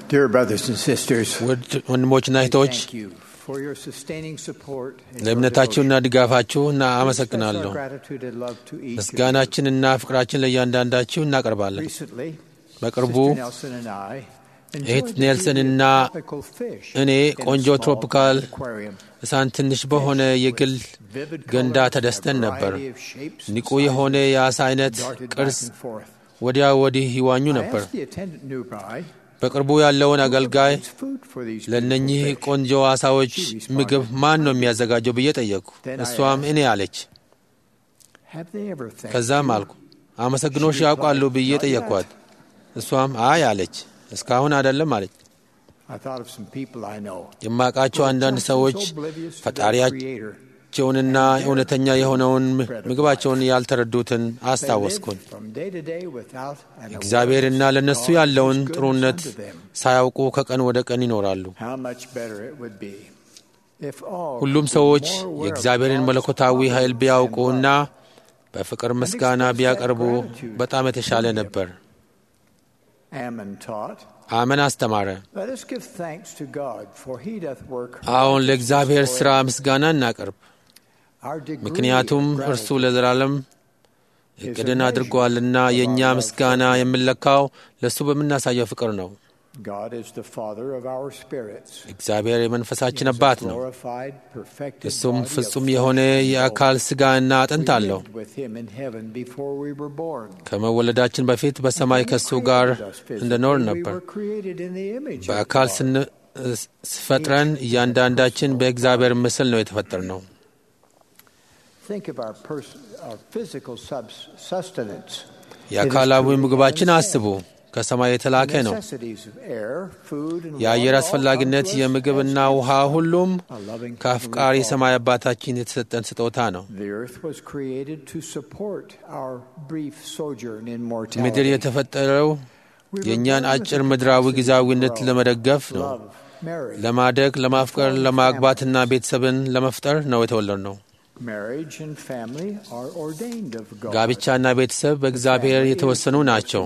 Dear brothers and sisters, ውድ ወንድሞችና እህቶች thank you for your sustaining support and your ለእምነታችሁና devotion. ድጋፋችሁ እና We express አመሰግናለሁ። our gratitude and love to each of you. ምስጋናችንና ፍቅራችን ለእያንዳንዳችሁ እናቀርባለን። Recently, በቅርቡ Sister Nelson and I እህት enjoyed the ኔልሰንና beauty of tropical fish እኔ in a ቆንጆ small ትሮፒካል aquarium. እሳን ትንሽ በሆነ የግል Vivid ገንዳ colors, ተደስተን a ነበር። variety of shapes and ንቁ sizes የሆነ የአሳ አይነት darted back ቅርጽ and forth. ወዲያ ወዲህ ይዋኙ I ነበር። asked the attendant nearby, በቅርቡ ያለውን አገልጋይ "Who provides food for these ለእነኚህ beautiful fish?" ቆንጆ አሳዎች ምግብ ማን ነው የሚያዘጋጀው ብዬ ጠየቅኩ። እሷም እኔ አለች። Have they ever thanked ከዛም you? አልኩ አመሰግኖሽ ያውቃሉ ብዬ ጠየቅኳት። እሷም አይ አለች። እስካሁን አይደለም አለች። I thought of some people I know. የማውቃቸው አንዳንድ ሰዎች ፈጣሪያቸውንና እውነተኛ የሆነውን ምግባቸውን ያልተረዱትን አስታወስኩን። እግዚአብሔርና ለእነሱ ያለውን ጥሩነት ሳያውቁ ከቀን ወደ ቀን ይኖራሉ። ሁሉም ሰዎች የእግዚአብሔርን መለኮታዊ ኃይል ቢያውቁና በፍቅር ምስጋና ቢያቀርቡ በጣም የተሻለ ነበር። አመን አስተማረ። አሁን ለእግዚአብሔር ሥራ ምስጋና እናቀርብ፣ ምክንያቱም እርሱ ለዘላለም እቅድን አድርጓልና የእኛ ምስጋና የምንለካው ለእሱ በምናሳየው ፍቅር ነው። እግዚአብሔር የመንፈሳችን አባት ነው። እሱም ፍጹም የሆነ የአካል ሥጋና አጥንት አለው። ከመወለዳችን በፊት በሰማይ ከእሱ ጋር እንደኖር ነበር። በአካል ስፈጥረን እያንዳንዳችን በእግዚአብሔር ምስል ነው የተፈጠር ነው። የአካላዊ ምግባችን አስቡ። ከሰማይ የተላከ ነው። የአየር አስፈላጊነት፣ የምግብና ውሃ ሁሉም ከአፍቃሪ ሰማይ አባታችን የተሰጠን ስጦታ ነው። ምድር የተፈጠረው የእኛን አጭር ምድራዊ ጊዜያዊነት ለመደገፍ ነው። ለማደግ፣ ለማፍቀር፣ ለማግባትና ቤተሰብን ለመፍጠር ነው የተወለድ ነው። ጋብቻና ቤተሰብ በእግዚአብሔር የተወሰኑ ናቸው።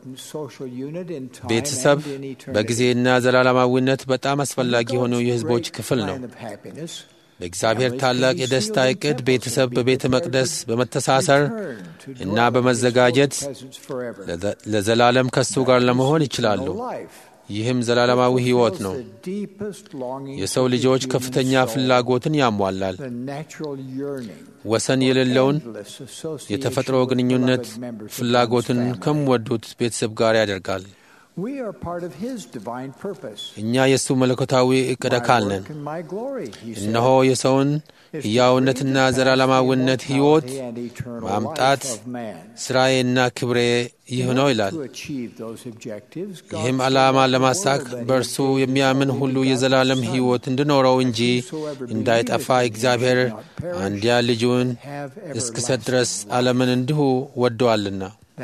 ቤተሰብ በጊዜና ዘላለማዊነት በጣም አስፈላጊ የሆነው የሕዝቦች ክፍል ነው። በእግዚአብሔር ታላቅ የደስታ ዕቅድ ቤተሰብ በቤተ መቅደስ በመተሳሰር እና በመዘጋጀት ለዘላለም ከሱ ጋር ለመሆን ይችላሉ። ይህም ዘላለማዊ ሕይወት ነው። የሰው ልጆች ከፍተኛ ፍላጎትን ያሟላል። ወሰን የሌለውን የተፈጥሮ ግንኙነት ፍላጎትን ከሚወዱት ቤተሰብ ጋር ያደርጋል። እኛ የእሱ መለኮታዊ ዕቅድ አካል ነን። እነሆ የሰውን ሕያውነትና ዘላለማዊነት ሕይወት ማምጣት ሥራዬና ክብሬ ይህ ነው ይላል። ይህም ዓላማ ለማሳክ በእርሱ የሚያምን ሁሉ የዘላለም ሕይወት እንዲኖረው እንጂ እንዳይጠፋ እግዚአብሔር አንድያ ልጁን እስክሰጥ ድረስ ዓለምን እንዲሁ ወደዋልና።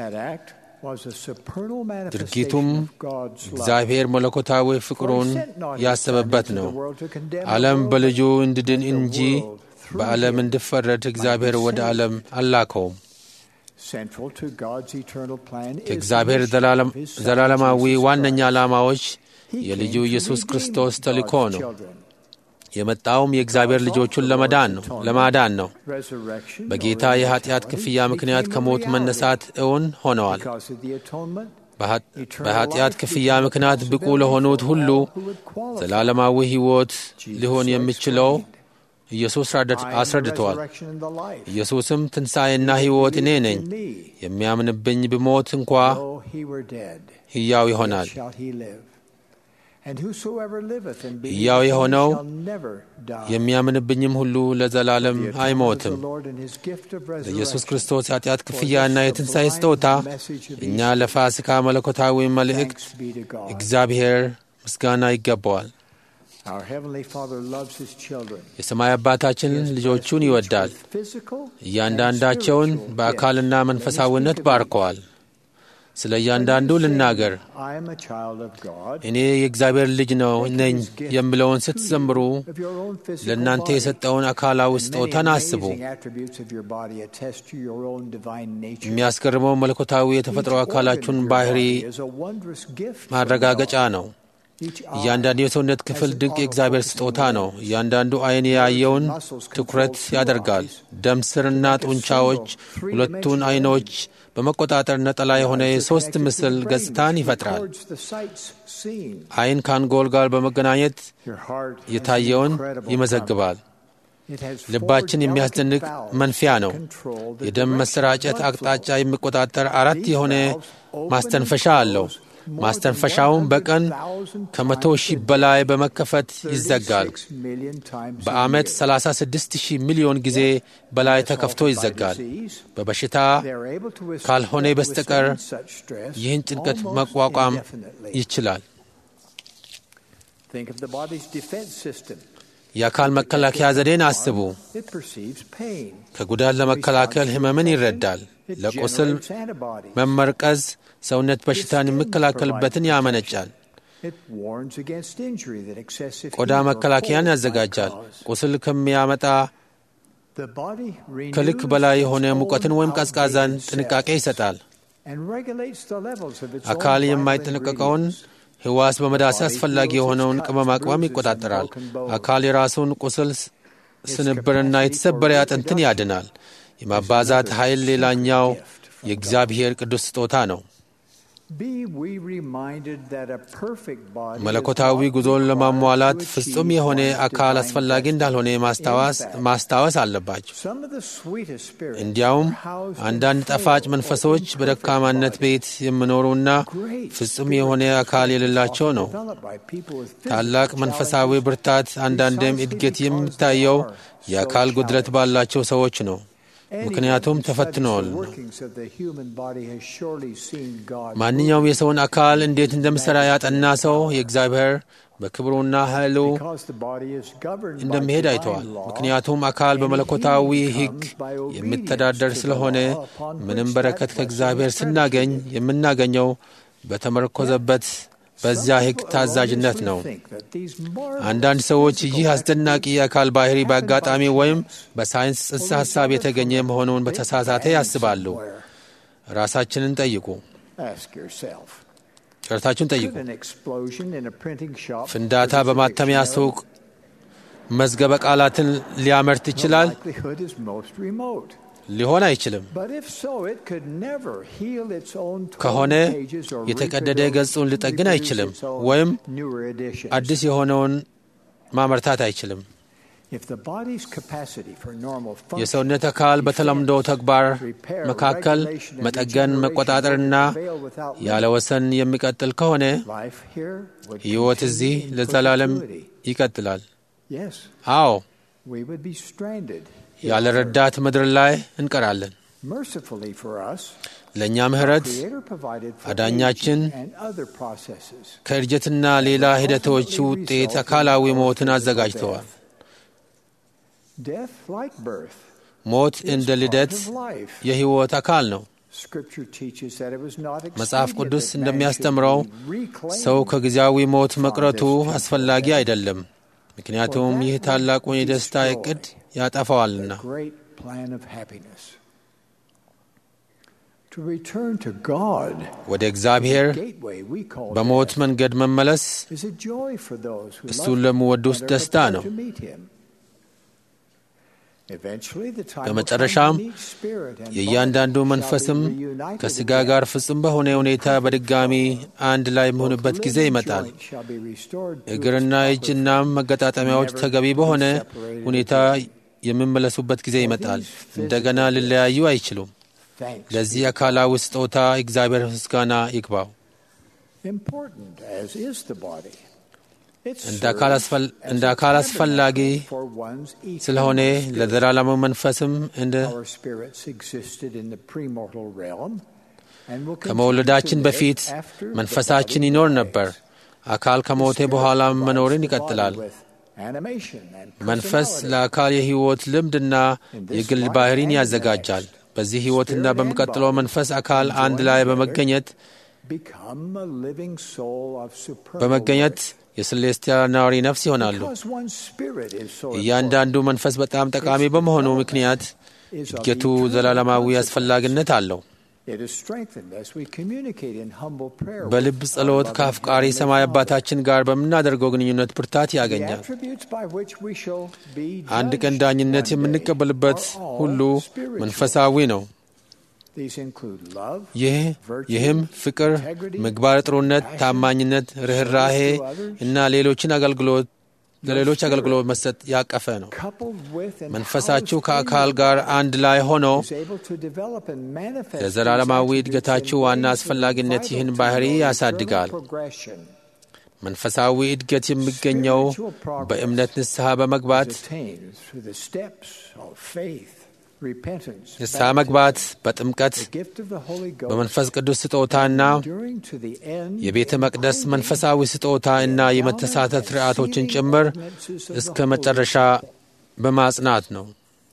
ድርጊቱም እግዚአብሔር መለኮታዊ ፍቅሩን ያሰበበት ነው። ዓለም በልጁ እንዲድን እንጂ በዓለም እንዲፈረድ እግዚአብሔር ወደ ዓለም አላከውም። ከእግዚአብሔር ዘላለማዊ ዋነኛ ዓላማዎች የልጁ ኢየሱስ ክርስቶስ ተልእኮ ነው። የመጣውም የእግዚአብሔር ልጆቹን ለመዳን ነው ለማዳን ነው። በጌታ የኃጢአት ክፍያ ምክንያት ከሞት መነሳት እውን ሆነዋል። በኃጢአት ክፍያ ምክንያት ብቁ ለሆኑት ሁሉ ዘላለማዊ ሕይወት ሊሆን የሚችለው ኢየሱስ አስረድተዋል። ኢየሱስም ትንሣኤና ሕይወት እኔ ነኝ፣ የሚያምንብኝ ብሞት እንኳ ሕያው ይሆናል ሕያው የሆነው የሚያምንብኝም ሁሉ ለዘላለም አይሞትም። ለኢየሱስ ክርስቶስ የኃጢአት ክፍያና የትንሣኤ ስጦታ እኛ ለፋሲካ መለኮታዊ መልእክት እግዚአብሔር ምስጋና ይገባዋል። የሰማይ አባታችን ልጆቹን ይወዳል። እያንዳንዳቸውን በአካልና መንፈሳዊነት ባርከዋል። ስለ እያንዳንዱ ልናገር። እኔ የእግዚአብሔር ልጅ ነው ነኝ የሚለውን ስትዘምሩ ለእናንተ የሰጠውን አካላዊ ስጦታን አስቡ። የሚያስገርመው መለኮታዊ የተፈጥሮ አካላችሁን ባህሪ ማረጋገጫ ነው። እያንዳንዱ የሰውነት ክፍል ድንቅ የእግዚአብሔር ስጦታ ነው። እያንዳንዱ ዓይን ያየውን ትኩረት ያደርጋል። ደም ስርና ጡንቻዎች ሁለቱን ዓይኖች በመቆጣጠር ነጠላ የሆነ የሦስት ምስል ገጽታን ይፈጥራል። ዓይን ከአንጎል ጋር በመገናኘት የታየውን ይመዘግባል። ልባችን የሚያስደንቅ መንፊያ ነው። የደም መሰራጨት አቅጣጫ የሚቆጣጠር አራት የሆነ ማስተንፈሻ አለው። ማስተንፈሻውን በቀን ከመቶ ሺህ በላይ በመከፈት ይዘጋል። በዓመት 36 ሺህ ሚሊዮን ጊዜ በላይ ተከፍቶ ይዘጋል። በበሽታ ካልሆነ በስተቀር ይህን ጭንቀት መቋቋም ይችላል። የአካል መከላከያ ዘዴን አስቡ። ከጉዳት ለመከላከል ሕመምን ይረዳል። ለቁስል መመርቀዝ ሰውነት በሽታን የሚከላከልበትን ያመነጫል። ቆዳ መከላከያን ያዘጋጃል። ቁስል ከሚያመጣ ከልክ በላይ የሆነ ሙቀትን ወይም ቀዝቃዛን ጥንቃቄ ይሰጣል። አካል የማይጠነቀቀውን ሕዋስ በመዳሰስ አስፈላጊ የሆነውን ቅመማ ቅመም ይቆጣጠራል። አካል የራሱን ቁስል ስንብርና የተሰበረ አጥንትን ያድናል። የማባዛት ኃይል ሌላኛው የእግዚአብሔር ቅዱስ ስጦታ ነው። መለኮታዊ ጉዞን ለማሟላት ፍጹም የሆነ አካል አስፈላጊ እንዳልሆነ ማስታወስ አለባቸው። እንዲያውም አንዳንድ ጣፋጭ መንፈሶች በደካማነት ቤት የሚኖሩና ፍጹም የሆነ አካል የሌላቸው ነው። ታላቅ መንፈሳዊ ብርታት አንዳንድም እድገት የሚታየው የአካል ጉድለት ባላቸው ሰዎች ነው። ምክንያቱም ተፈትነዋል ነው። ማንኛውም የሰውን አካል እንዴት እንደምሠራ ያጠና ሰው የእግዚአብሔር በክብሩና ኃይሉ እንደሚሄድ አይተዋል። ምክንያቱም አካል በመለኮታዊ ሕግ የሚተዳደር ስለሆነ ምንም በረከት ከእግዚአብሔር ስናገኝ የምናገኘው በተመረኮዘበት በዚያ ሕግ ታዛዥነት ነው። አንዳንድ ሰዎች ይህ አስደናቂ የአካል ባህሪ በአጋጣሚ ወይም በሳይንስ ጽንሰ ሐሳብ የተገኘ መሆኑን በተሳሳተ ያስባሉ። ራሳችንን ጠይቁ። ጨርታችሁን ጠይቁ። ፍንዳታ በማተሚያ ሱቅ መዝገበ ቃላትን ሊያመርት ይችላል? ሊሆን አይችልም። ከሆነ የተቀደደ ገጹን ሊጠግን አይችልም፣ ወይም አዲስ የሆነውን ማመርታት አይችልም። የሰውነት አካል በተለምዶ ተግባር መካከል መጠገን፣ መቆጣጠርና ያለ ወሰን የሚቀጥል ከሆነ ሕይወት እዚህ ለዘላለም ይቀጥላል። አዎ፣ ያለ ረዳት ምድር ላይ እንቀራለን። ለእኛ ምሕረት አዳኛችን ከእድጀትና ሌላ ሂደቶች ውጤት አካላዊ ሞትን አዘጋጅተዋል። ሞት እንደ ልደት የሕይወት አካል ነው። መጽሐፍ ቅዱስ እንደሚያስተምረው ሰው ከጊዜያዊ ሞት መቅረቱ አስፈላጊ አይደለም፣ ምክንያቱም ይህ ታላቁን የደስታ ዕቅድ ያጠፋዋልና። ወደ እግዚአብሔር በሞት መንገድ መመለስ እሱን ለሚወዱት ደስታ ነው። በመጨረሻም የእያንዳንዱ መንፈስም ከሥጋ ጋር ፍጹም በሆነ ሁኔታ በድጋሚ አንድ ላይ የሚሆንበት ጊዜ ይመጣል። እግርና እጅናም መገጣጠሚያዎች ተገቢ በሆነ ሁኔታ የሚመለሱበት ጊዜ ይመጣል። እንደገና ሊለያዩ አይችሉም። ለዚህ አካላዊ ስጦታ እግዚአብሔር ምስጋና ይግባው። እንደ አካል አስፈላጊ ስለሆነ ለዘላለሙ መንፈስም እንደ ከመውለዳችን በፊት መንፈሳችን ይኖር ነበር። አካል ከሞተ በኋላ መኖርን ይቀጥላል። መንፈስ ለአካል የሕይወት ልምድና የግል ባህሪን ያዘጋጃል። በዚህ ሕይወትና በሚቀጥለው መንፈስ አካል አንድ ላይ በመገኘት በመገኘት የስሌስቲያል ነዋሪ ነፍስ ይሆናሉ። እያንዳንዱ መንፈስ በጣም ጠቃሚ በመሆኑ ምክንያት እድገቱ ዘላለማዊ አስፈላጊነት አለው። It is strengthened as we communicate in humble prayer with በልብ our ጸሎት loving ከአፍቃሪ Heavenly ሰማይ Father. አባታችን ጋር በምናደርገው ግንኙነት ብርታት The ያገኛል። attributes by which we shall be አንድ ቀን judged ዳኝነት one day የምንቀበልበት are all ሁሉ spiritual. መንፈሳዊ ነው። These include love, ይህ ይህም ፍቅር፣ ምግባረ ጥሩነት፣ ታማኝነት፣ ርኅራሄ እና ሌሎችን አገልግሎት ለሌሎች አገልግሎት መስጠት ያቀፈ ነው። coupled with and መንፈሳችሁ housed ከአካል in ጋር አንድ ላይ ሆኖ is able to develop and manifest ለዘላለማዊ these እድገታችሁ attributes in ዋና ways አስፈላጊነት that are ይህን vital ባህሪ to your ያሳድጋል። eternal progression. መንፈሳዊ እድገት የሚገኘው በእምነት ንስሐ በመግባት is attained through the steps of faith, repentance, ንስሐ መግባት፣ በጥምቀት the gift of the Holy Ghost, በመንፈስ ቅዱስ ስጦታና enduring to the end የቤተ in መቅደስ binding መንፈሳዊ ስጦታ እና የመተሳተፍ ስርዓቶችን ጭምር እስከ መጨረሻ በማጽናት ነው።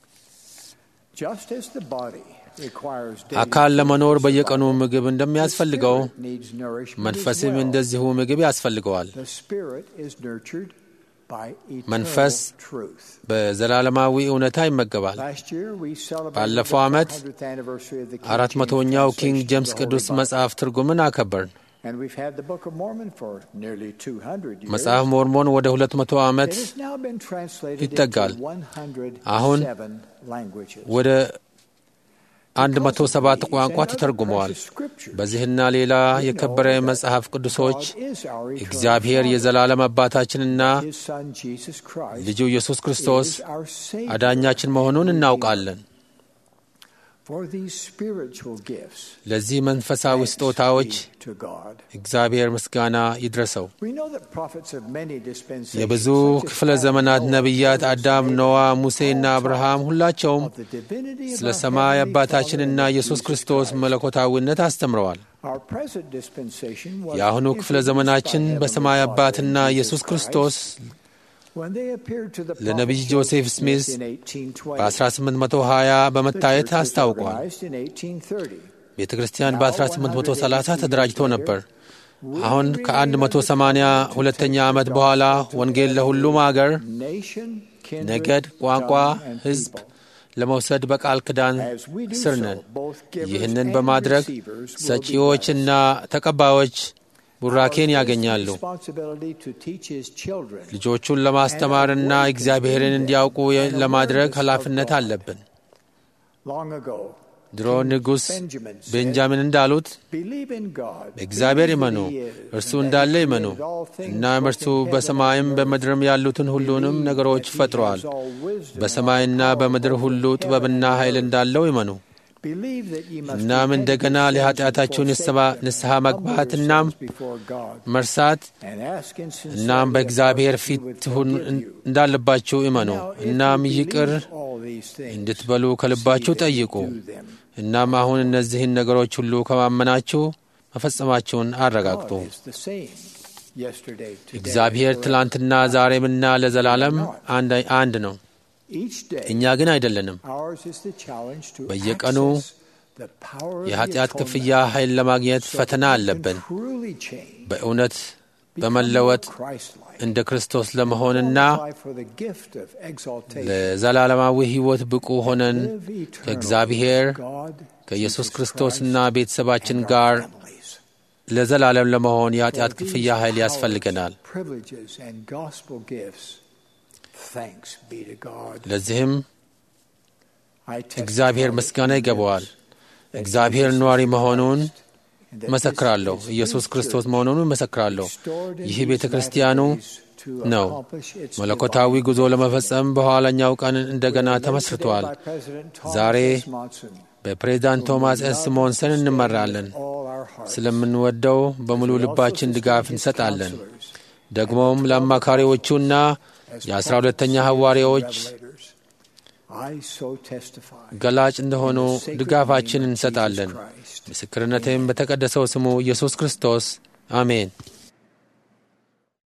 Just as the body requires daily አካል ለመኖር food to በየቀኑ survive, ምግብ the እንደሚያስፈልገው spirit needs nourishment as መንፈስም well. እንደዚሁ ምግብ ያስፈልገዋል። The spirit is nurtured by መንፈስ eternal truth. በዘላለማዊ እውነታ ይመገባል። Last year we celebrated ባለፈው the ዓመት 400th anniversary of the King አራት James መቶኛው ኪንግ translation ጄምስ of the ቅዱስ Holy Bible. መጽሐፍ ትርጉምን አከበርን። And we've had the Book of Mormon for nearly 200 years. መጽሐፍ ሞርሞን ወደ ሁለት መቶ ዓመት It has now been translated ይጠጋል። into 107 አሁን languages. ወደ አንድ Because መቶ of ሰባት these ቋንቋ and other ተተርጉመዋል። precious scriptures, በዚህና ሌላ we የከበረ know that መጽሐፍ ቅዱሶች God is our eternal እግዚአብሔር Father. የዘላለም አባታችንና His Son Jesus Christ ልጁ ኢየሱስ ክርስቶስ is our Savior. አዳኛችን መሆኑን እናውቃለን። For these spiritual gifts, ለዚህ መንፈሳዊ thanks ስጦታዎች be to God. እግዚአብሔር ምስጋና ይድረሰው። We know that prophets of many dispensations, የብዙ such as ክፍለ Adam, ዘመናት Noah, ነቢያት Moses, አዳም፣ Abraham, ኖዋ፣ ሙሴና all አብርሃም taught ሁላቸውም of the divinity of ስለ our ሰማይ Heavenly አባታችንና Father and ኢየሱስ Jesus ክርስቶስ Christ. መለኮታዊነት አስተምረዋል። Our present dispensation was የአሁኑ ክፍለ introduced ዘመናችን by በሰማይ Heavenly አባትና Father and ኢየሱስ Jesus ክርስቶስ Christ when they appeared to the ለነቢይ prophet ጆሴፍ Joseph ስሚዝ Smith in 1820. በ1820 The በመታየት church was አስታውቋል። organized in 1830. ቤተ ክርስቲያን በ1830 ተደራጅቶ ነበር። አሁን ከ182ኛ ዓመት በኋላ ወንጌል ለሁሉም አገር፣ Nation, kindred, ነገድ፣ ቋንቋ፣ tongue, and ሕዝብ people. ለመውሰድ በቃል ኪዳን As we do ስር so, ነን። both givers ይህንን and በማድረግ receivers will be ሰጪዎችና ተቀባዮች ቡራኬን ያገኛሉ። responsibility to teach his children ልጆቹን ለማስተማርና እግዚአብሔርን እንዲያውቁ ለማድረግ ኃላፊነት አለብን። long ago. ድሮ ንጉሥ Benjamin said, ቤንጃሚን እንዳሉት Believe in God. እግዚአብሔር Believe ይመኑ፣ that he is, እርሱ and that he እንዳለ ይመኑ። created all things, እናም both እርሱ in heaven በሰማይም and earth. በምድርም ያሉትን ሁሉንም Believe ነገሮች that he ፈጥሯል። has all wisdom and በሰማይና all power በምድር both ሁሉ in heaven ጥበብና and ኃይል earth. እንዳለው ይመኑ። Believe that ye must እናም repent of እንደገና your sins and ለኃጢአታችሁን forsake ንስሐ- them, ንስሐ and መግባት humble እናም yourselves before God, መርሳት and ask in sincerity እናም of በእግዚአብሔር heart that he ፊት would ትሁን forgive you. እንዳለባችሁ እመኑ። Now, if እናም you ይቅር believe all these things, እንድትበሉ ከልባችሁ see that you ጠይቁ። do them. እናም አሁን እነዚህን ነገሮች ሁሉ ከማመናችሁ መፈጸማችሁን አረጋግጡ። God is the same yesterday, today, እግዚአብሔር forever. ትላንትና ዛሬምና ለዘላለም አንድ አንድ ነው። Each day, እኛ ግን አይደለንም። ours is the challenge to በየቀኑ access the power of the የኃጢአት atonement ክፍያ ኃይል ለማግኘት so that ፈተና we can አለብን። truly change, በእውነት become በመለወጥ more Christ-like, እንደ ክርስቶስ ለመሆንና qualify for the gift of exaltation, ለዘላለማዊ ሕይወት ብቁ ሆነን live eternally ከእግዚአብሔር with God, ከኢየሱስ Jesus ክርስቶስና Christ, ቤተሰባችን and our ጋር families. ለዘላለም ለመሆን For የኃጢአት these ክፍያ ኃይል powers, ያስፈልገናል። privileges, and gospel gifts, thanks be to God. ለዚህም I testify እግዚአብሔር that ምስጋና he ይገባዋል። lives, that እግዚአብሔር Jesus ነዋሪ is መሆኑን Christ, and that መሰክራለሁ። this is ኢየሱስ his ክርስቶስ church, መሆኑን መሰክራለሁ። restored in ይህ these ቤተ latter ክርስቲያኑ days to ነው። accomplish its መለኮታዊ divine ጉዞ ለመፈጸም በኋላኛው ቀን እንደገና We are led ተመስርቷል። today by President Thomas ዛሬ S. Monson, በፕሬዝዳንት whom ቶማስ we ኤስ love ሞንሰን and sustain እንመራለን። with all our hearts. ስለምንወደው በሙሉ We also ልባችን sustain ድጋፍ his እንሰጣለን። counselors ደግሞም ለአማካሪዎቹና as የአስራ prophets, ሁለተኛ seers, and ሐዋርያዎች revelators. I so testify ገላጭ እንደሆኑ in the sacred ድጋፋችን name of እንሰጣለን። Jesus Christ. ምስክርነቴም በተቀደሰው ስሙ ኢየሱስ ክርስቶስ አሜን።